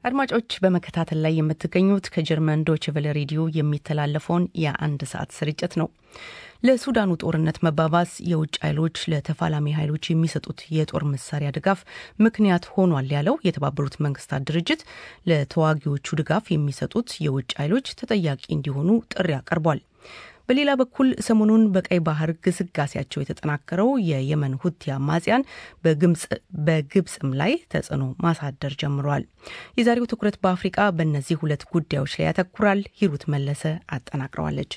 አድማጮች በመከታተል ላይ የምትገኙት ከጀርመን ዶችቨለ ሬዲዮ የሚተላለፈውን የአንድ ሰዓት ስርጭት ነው። ለሱዳኑ ጦርነት መባባስ የውጭ ኃይሎች ለተፋላሚ ኃይሎች የሚሰጡት የጦር መሳሪያ ድጋፍ ምክንያት ሆኗል ያለው የተባበሩት መንግስታት ድርጅት ለተዋጊዎቹ ድጋፍ የሚሰጡት የውጭ ኃይሎች ተጠያቂ እንዲሆኑ ጥሪ አቀርቧል። በሌላ በኩል ሰሞኑን በቀይ ባህር ግስጋሴያቸው የተጠናከረው የየመን ሁቲ አማጽያን በግብፅም ላይ ተጽዕኖ ማሳደር ጀምረዋል። የዛሬው ትኩረት በአፍሪቃ በእነዚህ ሁለት ጉዳዮች ላይ ያተኩራል። ሂሩት መለሰ አጠናቅረዋለች።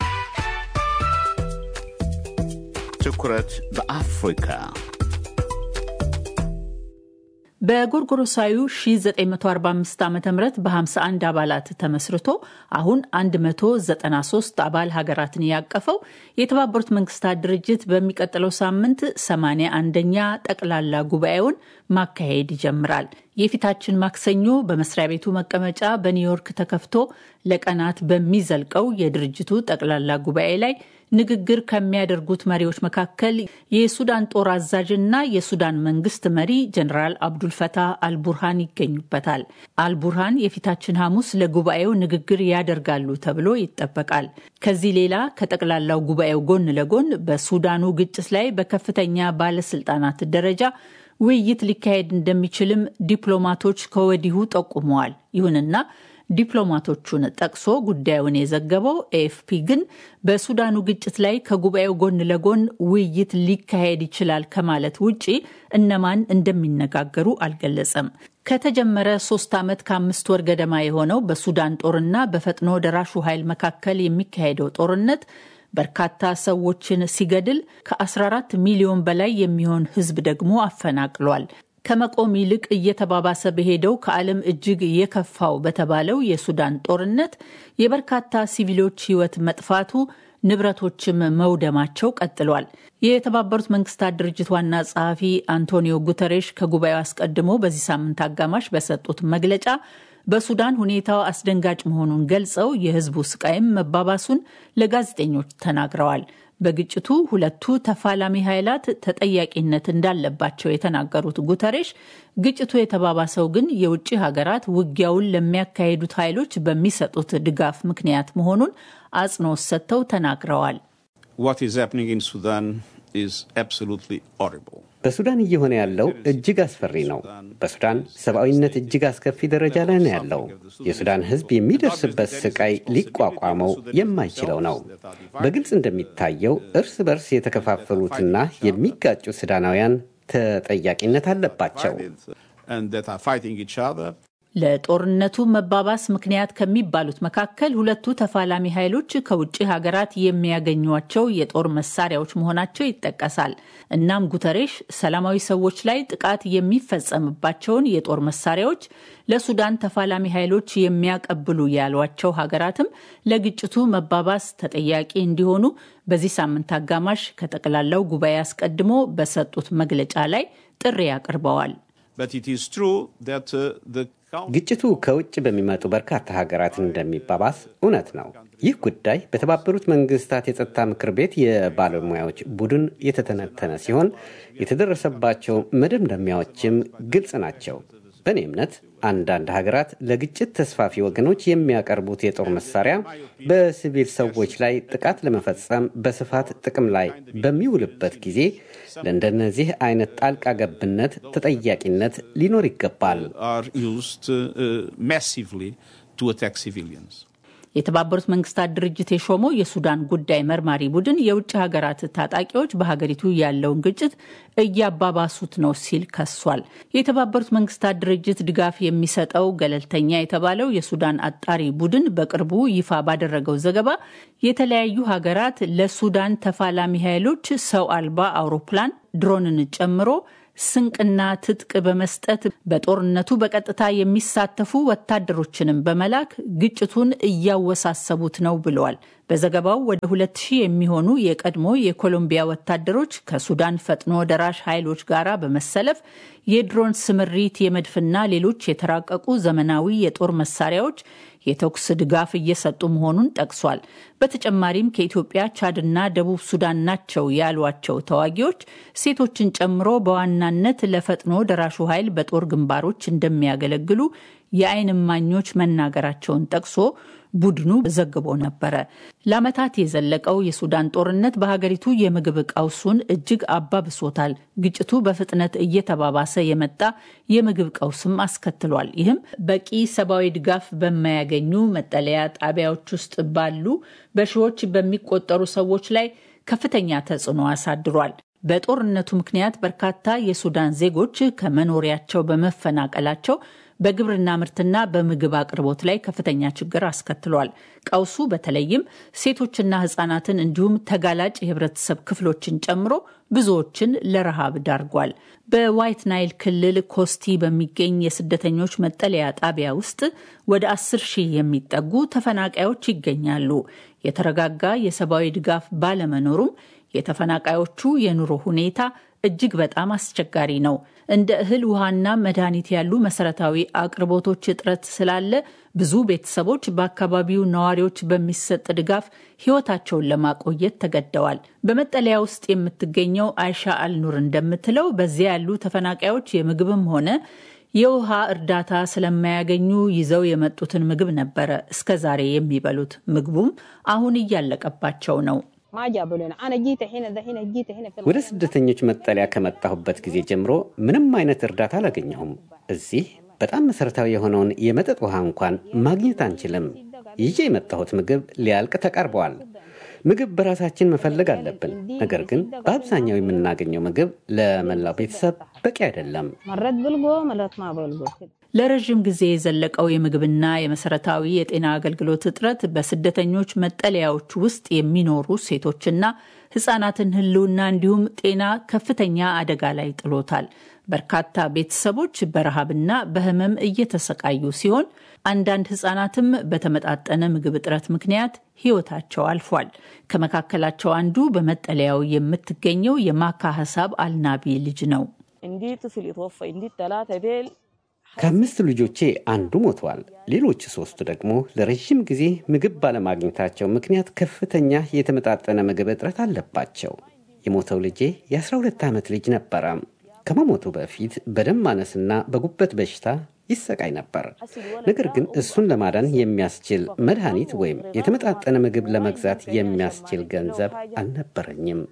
ትኩረት በአፍሪካ በጎርጎሮሳዊ 1945 ዓ ም በ51 አባላት ተመስርቶ አሁን 193 አባል ሀገራትን ያቀፈው የተባበሩት መንግስታት ድርጅት በሚቀጥለው ሳምንት 81ኛ ጠቅላላ ጉባኤውን ማካሄድ ይጀምራል። የፊታችን ማክሰኞ በመስሪያ ቤቱ መቀመጫ በኒውዮርክ ተከፍቶ ለቀናት በሚዘልቀው የድርጅቱ ጠቅላላ ጉባኤ ላይ ንግግር ከሚያደርጉት መሪዎች መካከል የሱዳን ጦር አዛዥና የሱዳን መንግስት መሪ ጀኔራል አብዱልፈታህ አልቡርሃን ይገኙበታል። አልቡርሃን የፊታችን ሐሙስ ለጉባኤው ንግግር ያደርጋሉ ተብሎ ይጠበቃል። ከዚህ ሌላ ከጠቅላላው ጉባኤው ጎን ለጎን በሱዳኑ ግጭት ላይ በከፍተኛ ባለስልጣናት ደረጃ ውይይት ሊካሄድ እንደሚችልም ዲፕሎማቶች ከወዲሁ ጠቁመዋል። ይሁንና ዲፕሎማቶቹን ጠቅሶ ጉዳዩን የዘገበው ኤኤፍፒ ግን በሱዳኑ ግጭት ላይ ከጉባኤው ጎን ለጎን ውይይት ሊካሄድ ይችላል ከማለት ውጪ እነማን እንደሚነጋገሩ አልገለጸም። ከተጀመረ ሶስት ዓመት ከአምስት ወር ገደማ የሆነው በሱዳን ጦርና በፈጥኖ ደራሹ ኃይል መካከል የሚካሄደው ጦርነት በርካታ ሰዎችን ሲገድል ከ14 ሚሊዮን በላይ የሚሆን ሕዝብ ደግሞ አፈናቅሏል። ከመቆም ይልቅ እየተባባሰ በሄደው ከዓለም እጅግ የከፋው በተባለው የሱዳን ጦርነት የበርካታ ሲቪሎች ሕይወት መጥፋቱ ንብረቶችም መውደማቸው ቀጥሏል። የተባበሩት መንግስታት ድርጅት ዋና ጸሐፊ አንቶኒዮ ጉተሬሽ ከጉባኤው አስቀድሞ በዚህ ሳምንት አጋማሽ በሰጡት መግለጫ በሱዳን ሁኔታው አስደንጋጭ መሆኑን ገልጸው የህዝቡ ስቃይም መባባሱን ለጋዜጠኞች ተናግረዋል። በግጭቱ ሁለቱ ተፋላሚ ኃይላት ተጠያቂነት እንዳለባቸው የተናገሩት ጉተሬሽ ግጭቱ የተባባሰው ግን የውጭ ሀገራት ውጊያውን ለሚያካሂዱት ኃይሎች በሚሰጡት ድጋፍ ምክንያት መሆኑን አጽንኦት ሰጥተው ተናግረዋል። በሱዳን እየሆነ ያለው እጅግ አስፈሪ ነው። በሱዳን ሰብአዊነት እጅግ አስከፊ ደረጃ ላይ ነው ያለው። የሱዳን ሕዝብ የሚደርስበት ስቃይ ሊቋቋመው የማይችለው ነው። በግልጽ እንደሚታየው እርስ በርስ የተከፋፈሉትና የሚጋጩ ሱዳናውያን ተጠያቂነት አለባቸው። ለጦርነቱ መባባስ ምክንያት ከሚባሉት መካከል ሁለቱ ተፋላሚ ኃይሎች ከውጭ ሀገራት የሚያገኟቸው የጦር መሳሪያዎች መሆናቸው ይጠቀሳል። እናም ጉተሬሽ ሰላማዊ ሰዎች ላይ ጥቃት የሚፈጸምባቸውን የጦር መሳሪያዎች ለሱዳን ተፋላሚ ኃይሎች የሚያቀብሉ ያሏቸው ሀገራትም ለግጭቱ መባባስ ተጠያቂ እንዲሆኑ በዚህ ሳምንት አጋማሽ ከጠቅላላው ጉባኤ አስቀድሞ በሰጡት መግለጫ ላይ ጥሪ አቅርበዋል። ግጭቱ ከውጭ በሚመጡ በርካታ ሀገራት እንደሚባባስ እውነት ነው። ይህ ጉዳይ በተባበሩት መንግስታት የጸጥታ ምክር ቤት የባለሙያዎች ቡድን የተተነተነ ሲሆን የተደረሰባቸው መደምደሚያዎችም ግልጽ ናቸው። በእኔ እምነት አንዳንድ ሀገራት ለግጭት ተስፋፊ ወገኖች የሚያቀርቡት የጦር መሳሪያ በሲቪል ሰዎች ላይ ጥቃት ለመፈጸም በስፋት ጥቅም ላይ በሚውልበት ጊዜ ለእንደነዚህ አይነት ጣልቃ ገብነት ተጠያቂነት ሊኖር ይገባል። የተባበሩት መንግስታት ድርጅት የሾመው የሱዳን ጉዳይ መርማሪ ቡድን የውጭ ሀገራት ታጣቂዎች በሀገሪቱ ያለውን ግጭት እያባባሱት ነው ሲል ከሷል። የተባበሩት መንግስታት ድርጅት ድጋፍ የሚሰጠው ገለልተኛ የተባለው የሱዳን አጣሪ ቡድን በቅርቡ ይፋ ባደረገው ዘገባ የተለያዩ ሀገራት ለሱዳን ተፋላሚ ኃይሎች ሰው አልባ አውሮፕላን ድሮንን ጨምሮ ስንቅና ትጥቅ በመስጠት በጦርነቱ በቀጥታ የሚሳተፉ ወታደሮችንም በመላክ ግጭቱን እያወሳሰቡት ነው ብለዋል። በዘገባው ወደ ሁለት ሺህ የሚሆኑ የቀድሞ የኮሎምቢያ ወታደሮች ከሱዳን ፈጥኖ ደራሽ ኃይሎች ጋር በመሰለፍ የድሮን ስምሪት፣ የመድፍና ሌሎች የተራቀቁ ዘመናዊ የጦር መሳሪያዎች፣ የተኩስ ድጋፍ እየሰጡ መሆኑን ጠቅሷል። በተጨማሪም ከኢትዮጵያ፣ ቻድና ደቡብ ሱዳን ናቸው ያሏቸው ተዋጊዎች ሴቶችን ጨምሮ በዋናነት ለፈጥኖ ደራሹ ኃይል በጦር ግንባሮች እንደሚያገለግሉ የዓይን እማኞች መናገራቸውን ጠቅሶ ቡድኑ ዘግቦ ነበረ። ለዓመታት የዘለቀው የሱዳን ጦርነት በሀገሪቱ የምግብ ቀውሱን እጅግ አባብሶታል። ግጭቱ በፍጥነት እየተባባሰ የመጣ የምግብ ቀውስም አስከትሏል። ይህም በቂ ሰብአዊ ድጋፍ በማያገኙ መጠለያ ጣቢያዎች ውስጥ ባሉ በሺዎች በሚቆጠሩ ሰዎች ላይ ከፍተኛ ተጽዕኖ አሳድሯል። በጦርነቱ ምክንያት በርካታ የሱዳን ዜጎች ከመኖሪያቸው በመፈናቀላቸው በግብርና ምርትና በምግብ አቅርቦት ላይ ከፍተኛ ችግር አስከትሏል። ቀውሱ በተለይም ሴቶችና ሕጻናትን እንዲሁም ተጋላጭ የህብረተሰብ ክፍሎችን ጨምሮ ብዙዎችን ለረሃብ ዳርጓል። በዋይት ናይል ክልል ኮስቲ በሚገኝ የስደተኞች መጠለያ ጣቢያ ውስጥ ወደ አስር ሺህ የሚጠጉ ተፈናቃዮች ይገኛሉ። የተረጋጋ የሰብአዊ ድጋፍ ባለመኖሩም የተፈናቃዮቹ የኑሮ ሁኔታ እጅግ በጣም አስቸጋሪ ነው። እንደ እህል ውሃና መድኃኒት ያሉ መሰረታዊ አቅርቦቶች እጥረት ስላለ ብዙ ቤተሰቦች በአካባቢው ነዋሪዎች በሚሰጥ ድጋፍ ህይወታቸውን ለማቆየት ተገደዋል። በመጠለያ ውስጥ የምትገኘው አይሻ አልኑር እንደምትለው በዚያ ያሉ ተፈናቃዮች የምግብም ሆነ የውሃ እርዳታ ስለማያገኙ ይዘው የመጡትን ምግብ ነበረ እስከ ዛሬ የሚበሉት። ምግቡም አሁን እያለቀባቸው ነው። ወደ ስደተኞች መጠለያ ከመጣሁበት ጊዜ ጀምሮ ምንም አይነት እርዳታ አላገኘሁም። እዚህ በጣም መሰረታዊ የሆነውን የመጠጥ ውሃ እንኳን ማግኘት አንችልም። ይዤ የመጣሁት ምግብ ሊያልቅ ተቃርበዋል። ምግብ በራሳችን መፈለግ አለብን። ነገር ግን በአብዛኛው የምናገኘው ምግብ ለመላው ቤተሰብ በቂ አይደለም። ለረዥም ጊዜ የዘለቀው የምግብና የመሰረታዊ የጤና አገልግሎት እጥረት በስደተኞች መጠለያዎች ውስጥ የሚኖሩ ሴቶችና ህጻናትን ህልውና እንዲሁም ጤና ከፍተኛ አደጋ ላይ ጥሎታል። በርካታ ቤተሰቦች በረሃብና በህመም እየተሰቃዩ ሲሆን አንዳንድ ህጻናትም በተመጣጠነ ምግብ እጥረት ምክንያት ህይወታቸው አልፏል። ከመካከላቸው አንዱ በመጠለያው የምትገኘው የማካ ሀሳብ አልናቢ ልጅ ነው። ከአምስት ልጆቼ አንዱ ሞተዋል። ሌሎች ሶስቱ ደግሞ ለረዥም ጊዜ ምግብ ባለማግኘታቸው ምክንያት ከፍተኛ የተመጣጠነ ምግብ እጥረት አለባቸው። የሞተው ልጄ የ12 ዓመት ልጅ ነበረ። ከመሞቱ በፊት በደም ማነስና በጉበት በሽታ ይሰቃይ ነበር። ነገር ግን እሱን ለማዳን የሚያስችል መድኃኒት ወይም የተመጣጠነ ምግብ ለመግዛት የሚያስችል ገንዘብ አልነበረኝም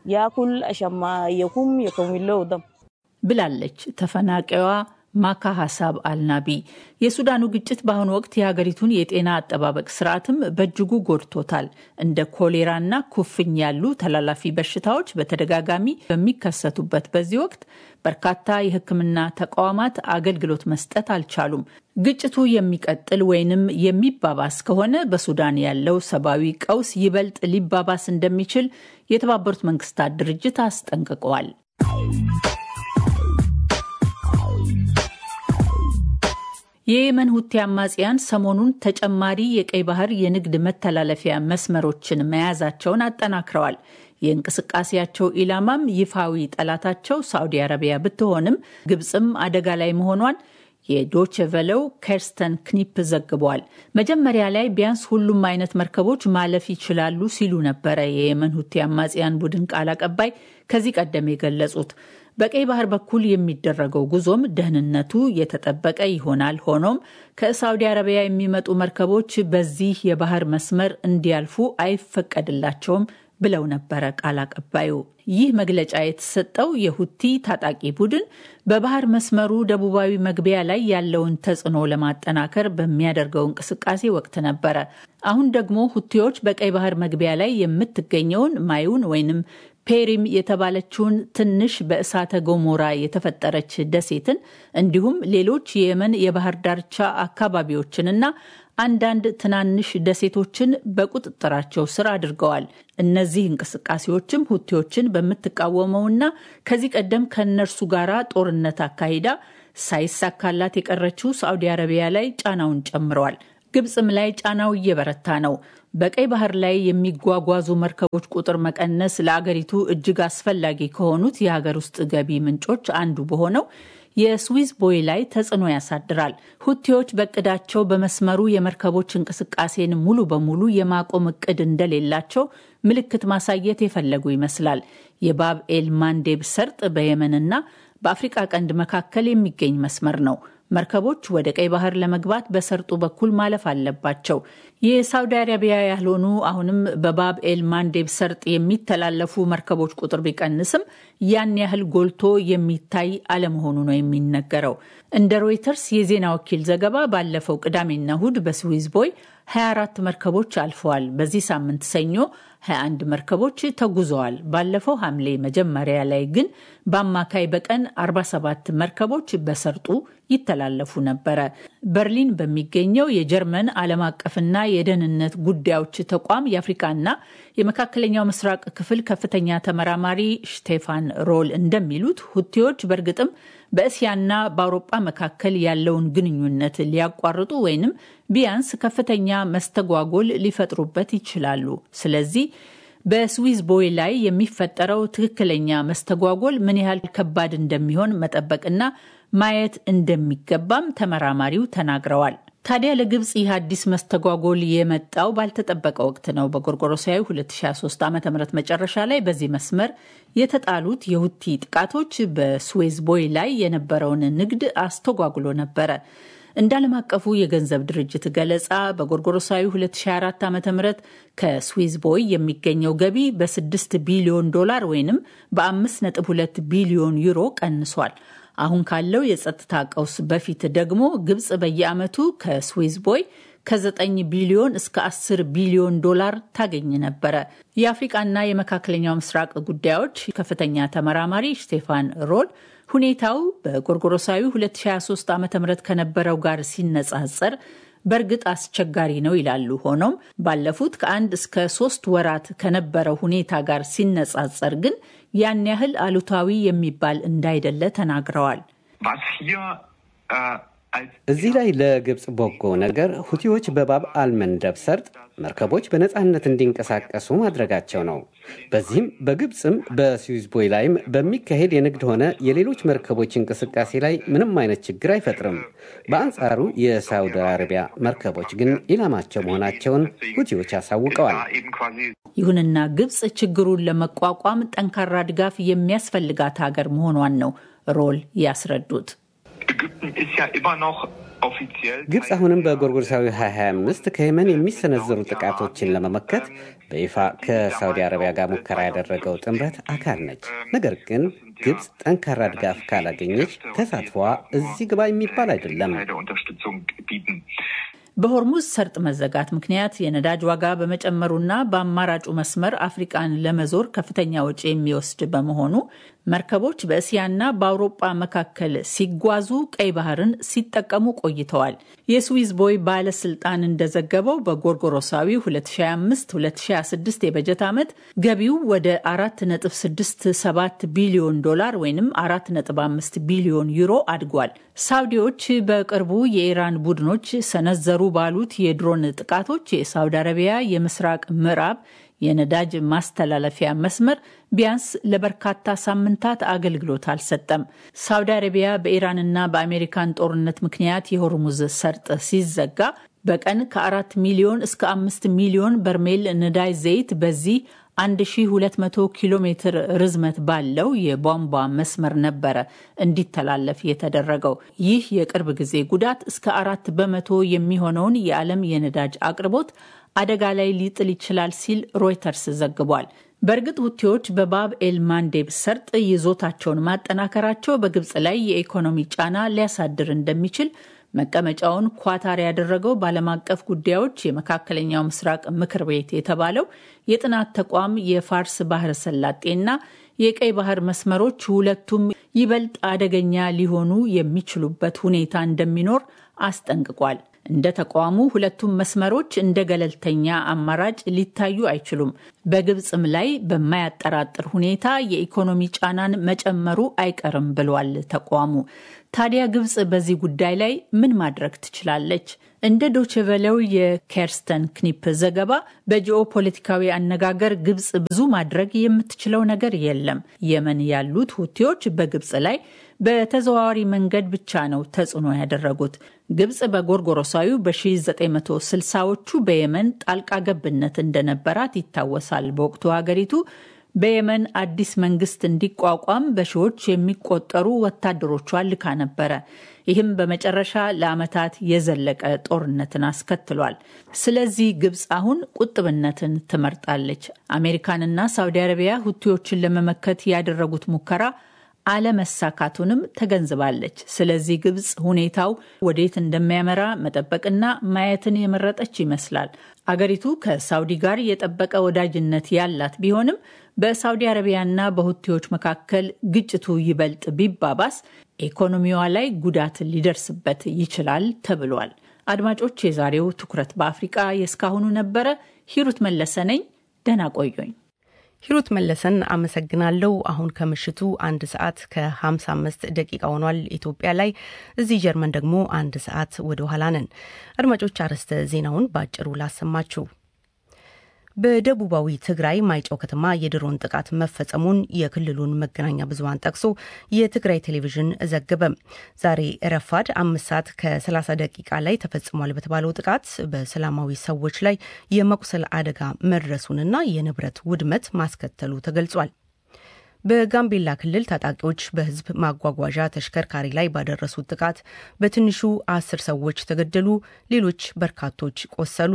ብላለች ተፈናቃይዋ ማካ ሀሳብ አልናቢ። የሱዳኑ ግጭት በአሁኑ ወቅት የሀገሪቱን የጤና አጠባበቅ ስርዓትም በእጅጉ ጎድቶታል። እንደ ኮሌራና ኩፍኝ ያሉ ተላላፊ በሽታዎች በተደጋጋሚ በሚከሰቱበት በዚህ ወቅት በርካታ የሕክምና ተቋማት አገልግሎት መስጠት አልቻሉም። ግጭቱ የሚቀጥል ወይንም የሚባባስ ከሆነ በሱዳን ያለው ሰብአዊ ቀውስ ይበልጥ ሊባባስ እንደሚችል የተባበሩት መንግስታት ድርጅት አስጠንቅቀዋል። የየመን ሁቲ አማጽያን ሰሞኑን ተጨማሪ የቀይ ባህር የንግድ መተላለፊያ መስመሮችን መያዛቸውን አጠናክረዋል። የእንቅስቃሴያቸው ኢላማም ይፋዊ ጠላታቸው ሳዑዲ አረቢያ ብትሆንም ግብፅም አደጋ ላይ መሆኗን የዶች ቨለው ከርስተን ክኒፕ ዘግቧል። መጀመሪያ ላይ ቢያንስ ሁሉም አይነት መርከቦች ማለፍ ይችላሉ ሲሉ ነበረ የየመን ሁቲ አማጽያን ቡድን ቃል አቀባይ ከዚህ ቀደም የገለጹት። በቀይ ባህር በኩል የሚደረገው ጉዞም ደህንነቱ የተጠበቀ ይሆናል። ሆኖም ከሳውዲ አረቢያ የሚመጡ መርከቦች በዚህ የባህር መስመር እንዲያልፉ አይፈቀድላቸውም ብለው ነበረ ቃል አቀባዩ። ይህ መግለጫ የተሰጠው የሁቲ ታጣቂ ቡድን በባህር መስመሩ ደቡባዊ መግቢያ ላይ ያለውን ተጽዕኖ ለማጠናከር በሚያደርገው እንቅስቃሴ ወቅት ነበረ። አሁን ደግሞ ሁቲዎች በቀይ ባህር መግቢያ ላይ የምትገኘውን ማዩን ወይንም ፔሪም የተባለችውን ትንሽ በእሳተ ገሞራ የተፈጠረች ደሴትን እንዲሁም ሌሎች የየመን የባህር ዳርቻ አካባቢዎችንና አንዳንድ ትናንሽ ደሴቶችን በቁጥጥራቸው ስር አድርገዋል። እነዚህ እንቅስቃሴዎችም ሁቲዎችን በምትቃወመውና ከዚህ ቀደም ከእነርሱ ጋር ጦርነት አካሂዳ ሳይሳካላት የቀረችው ሳዑዲ አረቢያ ላይ ጫናውን ጨምረዋል። ግብፅም ላይ ጫናው እየበረታ ነው። በቀይ ባህር ላይ የሚጓጓዙ መርከቦች ቁጥር መቀነስ ለአገሪቱ እጅግ አስፈላጊ ከሆኑት የሀገር ውስጥ ገቢ ምንጮች አንዱ በሆነው የስዊዝ ቦይ ላይ ተጽዕኖ ያሳድራል። ሁቲዎች በእቅዳቸው በመስመሩ የመርከቦች እንቅስቃሴን ሙሉ በሙሉ የማቆም እቅድ እንደሌላቸው ምልክት ማሳየት የፈለጉ ይመስላል። የባብ ኤል ማንዴብ ሰርጥ በየመንና በአፍሪቃ ቀንድ መካከል የሚገኝ መስመር ነው። መርከቦች ወደ ቀይ ባህር ለመግባት በሰርጡ በኩል ማለፍ አለባቸው። የሳውዲ አረቢያ ያልሆኑ አሁንም በባብ ኤል ማንዴብ ሰርጥ የሚተላለፉ መርከቦች ቁጥር ቢቀንስም ያን ያህል ጎልቶ የሚታይ አለመሆኑ ነው የሚነገረው። እንደ ሮይተርስ የዜና ወኪል ዘገባ ባለፈው ቅዳሜና እሁድ በስዊዝ ቦይ 24 መርከቦች አልፈዋል። በዚህ ሳምንት ሰኞ 21 መርከቦች ተጉዘዋል። ባለፈው ሐምሌ መጀመሪያ ላይ ግን በአማካይ በቀን 47 መርከቦች በሰርጡ ይተላለፉ ነበረ። በርሊን በሚገኘው የጀርመን ዓለም አቀፍና የደህንነት ጉዳዮች ተቋም የአፍሪካና የመካከለኛው ምስራቅ ክፍል ከፍተኛ ተመራማሪ ሽቴፋን ሮል እንደሚሉት ሁቲዎች በእርግጥም በእስያና በአውሮጳ መካከል ያለውን ግንኙነት ሊያቋርጡ ወይንም ቢያንስ ከፍተኛ መስተጓጎል ሊፈጥሩበት ይችላሉ። ስለዚህ በስዊዝ ቦይ ላይ የሚፈጠረው ትክክለኛ መስተጓጎል ምን ያህል ከባድ እንደሚሆን መጠበቅና ማየት እንደሚገባም ተመራማሪው ተናግረዋል። ታዲያ ለግብፅ ይህ አዲስ መስተጓጎል የመጣው ባልተጠበቀ ወቅት ነው። በጎርጎሮሳዊ 2023 ዓ ም መጨረሻ ላይ በዚህ መስመር የተጣሉት የሁቲ ጥቃቶች በስዌዝ ቦይ ላይ የነበረውን ንግድ አስተጓጉሎ ነበረ። እንደ ዓለም አቀፉ የገንዘብ ድርጅት ገለጻ በጎርጎሮሳዊ 2024 ዓ ም ከስዊዝ ቦይ የሚገኘው ገቢ በ6 ቢሊዮን ዶላር ወይም በ5.2 ቢሊዮን ዩሮ ቀንሷል። አሁን ካለው የጸጥታ ቀውስ በፊት ደግሞ ግብፅ በየዓመቱ ከስዊዝ ቦይ ከ9 ቢሊዮን እስከ 10 ቢሊዮን ዶላር ታገኝ ነበረ። የአፍሪቃና የመካከለኛው ምስራቅ ጉዳዮች ከፍተኛ ተመራማሪ ስቴፋን ሮል ሁኔታው በጎርጎሮሳዊ 2023 ዓ ም ከነበረው ጋር ሲነጻጸር በእርግጥ አስቸጋሪ ነው ይላሉ። ሆኖም ባለፉት ከአንድ እስከ ሶስት ወራት ከነበረው ሁኔታ ጋር ሲነጻጸር ግን ያን ያህል አሉታዊ የሚባል እንዳይደለ ተናግረዋል። እዚህ ላይ ለግብፅ በጎ ነገር ሁቲዎች በባብ አልመንደብ ሰርጥ መርከቦች በነፃነት እንዲንቀሳቀሱ ማድረጋቸው ነው። በዚህም በግብፅም በስዊዝ ቦይ ላይም በሚካሄድ የንግድ ሆነ የሌሎች መርከቦች እንቅስቃሴ ላይ ምንም አይነት ችግር አይፈጥርም። በአንጻሩ የሳውዲ አረቢያ መርከቦች ግን ኢላማቸው መሆናቸውን ሁቲዎች አሳውቀዋል። ይሁንና ግብፅ ችግሩን ለመቋቋም ጠንካራ ድጋፍ የሚያስፈልጋት ሀገር መሆኗን ነው ሮል ያስረዱት። ግብፅ አሁንም በጎርጎርሳዊ 2025 ከየመን የሚሰነዘሩ ጥቃቶችን ለመመከት በይፋ ከሳውዲ አረቢያ ጋር ሙከራ ያደረገው ጥምረት አካል ነች። ነገር ግን ግብፅ ጠንካራ ድጋፍ ካላገኘች ተሳትፏ እዚህ ግባ የሚባል አይደለም። በሆርሙዝ ሰርጥ መዘጋት ምክንያት የነዳጅ ዋጋ በመጨመሩና በአማራጩ መስመር አፍሪቃን ለመዞር ከፍተኛ ወጪ የሚወስድ በመሆኑ መርከቦች በእስያና በአውሮጳ መካከል ሲጓዙ ቀይ ባህርን ሲጠቀሙ ቆይተዋል። የስዊዝ ቦይ ባለስልጣን እንደዘገበው በጎርጎሮሳዊ 2025-2026 የበጀት ዓመት ገቢው ወደ 4.67 ቢሊዮን ዶላር ወይም 4.5 ቢሊዮን ዩሮ አድጓል። ሳውዲዎች በቅርቡ የኢራን ቡድኖች ሰነዘሩ ባሉት የድሮን ጥቃቶች የሳውዲ አረቢያ የምስራቅ ምዕራብ የነዳጅ ማስተላለፊያ መስመር ቢያንስ ለበርካታ ሳምንታት አገልግሎት አልሰጠም። ሳውዲ አረቢያ በኢራንና በአሜሪካን ጦርነት ምክንያት የሆርሙዝ ሰርጥ ሲዘጋ በቀን ከአራት ሚሊዮን እስከ አምስት ሚሊዮን በርሜል ነዳጅ ዘይት በዚህ 1200 ኪሎ ሜትር ርዝመት ባለው የቧንቧ መስመር ነበረ እንዲተላለፍ የተደረገው። ይህ የቅርብ ጊዜ ጉዳት እስከ አራት በመቶ የሚሆነውን የዓለም የነዳጅ አቅርቦት አደጋ ላይ ሊጥል ይችላል ሲል ሮይተርስ ዘግቧል። በእርግጥ ሁቲዎች በባብ ኤል ማንዴብ ሰርጥ ይዞታቸውን ማጠናከራቸው በግብፅ ላይ የኢኮኖሚ ጫና ሊያሳድር እንደሚችል መቀመጫውን ኳታር ያደረገው በዓለም አቀፍ ጉዳዮች የመካከለኛው ምስራቅ ምክር ቤት የተባለው የጥናት ተቋም የፋርስ ባህረ ሰላጤና የቀይ ባህር መስመሮች ሁለቱም ይበልጥ አደገኛ ሊሆኑ የሚችሉበት ሁኔታ እንደሚኖር አስጠንቅቋል። እንደ ተቋሙ ሁለቱም መስመሮች እንደ ገለልተኛ አማራጭ ሊታዩ አይችሉም። በግብፅም ላይ በማያጠራጥር ሁኔታ የኢኮኖሚ ጫናን መጨመሩ አይቀርም ብሏል ተቋሙ። ታዲያ ግብፅ በዚህ ጉዳይ ላይ ምን ማድረግ ትችላለች? እንደ ዶችቨለው የኬርስተን ክኒፕ ዘገባ በጂኦ ፖለቲካዊ አነጋገር ግብፅ ብዙ ማድረግ የምትችለው ነገር የለም። የመን ያሉት ሁቲዎች በግብፅ ላይ በተዘዋዋሪ መንገድ ብቻ ነው ተጽዕኖ ያደረጉት። ግብጽ በጎርጎሮሳዊ በ1960ዎቹ በየመን ጣልቃ ገብነት እንደነበራት ይታወሳል። በወቅቱ ሀገሪቱ በየመን አዲስ መንግስት እንዲቋቋም በሺዎች የሚቆጠሩ ወታደሮቿን ልካ ነበረ። ይህም በመጨረሻ ለዓመታት የዘለቀ ጦርነትን አስከትሏል። ስለዚህ ግብጽ አሁን ቁጥብነትን ትመርጣለች። አሜሪካንና ሳውዲ አረቢያ ሁቲዎችን ለመመከት ያደረጉት ሙከራ አለመሳካቱንም ተገንዝባለች። ስለዚህ ግብጽ ሁኔታው ወዴት እንደሚያመራ መጠበቅና ማየትን የመረጠች ይመስላል። አገሪቱ ከሳውዲ ጋር የጠበቀ ወዳጅነት ያላት ቢሆንም በሳውዲ አረቢያና በሁቲዎች መካከል ግጭቱ ይበልጥ ቢባባስ ኢኮኖሚዋ ላይ ጉዳት ሊደርስበት ይችላል ተብሏል። አድማጮች፣ የዛሬው ትኩረት በአፍሪቃ የእስካሁኑ ነበረ። ሂሩት መለሰ ነኝ። ደህና ቆዩኝ። ሂሩት መለሰን አመሰግናለሁ። አሁን ከምሽቱ አንድ ሰዓት ከ55 ደቂቃ ሆኗል ኢትዮጵያ ላይ። እዚህ ጀርመን ደግሞ አንድ ሰዓት ወደ ኋላ ነን። አድማጮች አርዕስተ ዜናውን በአጭሩ ላሰማችሁ። በደቡባዊ ትግራይ ማይጨው ከተማ የድሮን ጥቃት መፈጸሙን የክልሉን መገናኛ ብዙኃን ጠቅሶ የትግራይ ቴሌቪዥን ዘገበ። ዛሬ ረፋድ አምስት ሰዓት ከ30 ደቂቃ ላይ ተፈጽሟል በተባለው ጥቃት በሰላማዊ ሰዎች ላይ የመቁሰል አደጋ መድረሱንና የንብረት ውድመት ማስከተሉ ተገልጿል። በጋምቤላ ክልል ታጣቂዎች በሕዝብ ማጓጓዣ ተሽከርካሪ ላይ ባደረሱት ጥቃት በትንሹ አስር ሰዎች ተገደሉ፣ ሌሎች በርካቶች ቆሰሉ።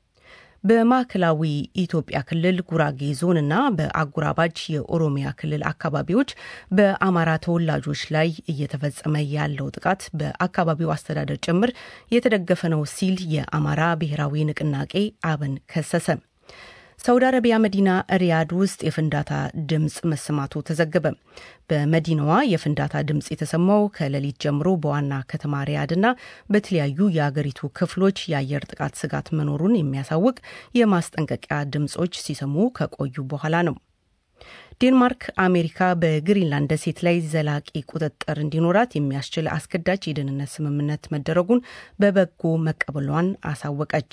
በማዕከላዊ ኢትዮጵያ ክልል ጉራጌ ዞንና በአጉራባች የኦሮሚያ ክልል አካባቢዎች በአማራ ተወላጆች ላይ እየተፈጸመ ያለው ጥቃት በአካባቢው አስተዳደር ጭምር የተደገፈ ነው ሲል የአማራ ብሔራዊ ንቅናቄ አብን ከሰሰ። ሳውዲ አረቢያ መዲና ሪያድ ውስጥ የፍንዳታ ድምፅ መሰማቱ ተዘገበ። በመዲናዋ የፍንዳታ ድምፅ የተሰማው ከሌሊት ጀምሮ በዋና ከተማ ሪያድና በተለያዩ የአገሪቱ ክፍሎች የአየር ጥቃት ስጋት መኖሩን የሚያሳውቅ የማስጠንቀቂያ ድምፆች ሲሰሙ ከቆዩ በኋላ ነው። ዴንማርክ አሜሪካ በግሪንላንድ ደሴት ላይ ዘላቂ ቁጥጥር እንዲኖራት የሚያስችል አስገዳጅ የደህንነት ስምምነት መደረጉን በበጎ መቀበሏን አሳወቀች።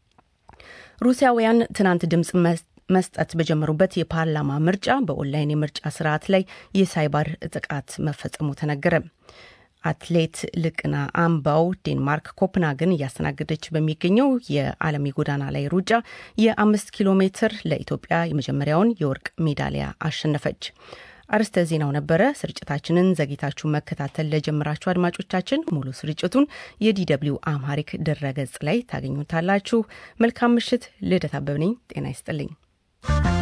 ሩሲያውያን ትናንት ድምፅ መስጠት በጀመሩበት የፓርላማ ምርጫ በኦንላይን የምርጫ ስርዓት ላይ የሳይበር ጥቃት መፈጸሙ ተነገረ። አትሌት ልቅና አምባው ዴንማርክ ኮፕንሃገን እያስተናገደች በሚገኘው የዓለም የጎዳና ላይ ሩጫ የአምስት ኪሎ ሜትር ለኢትዮጵያ የመጀመሪያውን የወርቅ ሜዳሊያ አሸነፈች። አርስተ ዜናው ነበረ። ስርጭታችንን ዘግይታችሁ መከታተል ለጀመራችሁ አድማጮቻችን ሙሉ ስርጭቱን የዲደብሊው አምሃሪክ ድረገጽ ላይ ታገኙታላችሁ። መልካም ምሽት። ልደት አበብ ነኝ። ጤና ይስጥልኝ።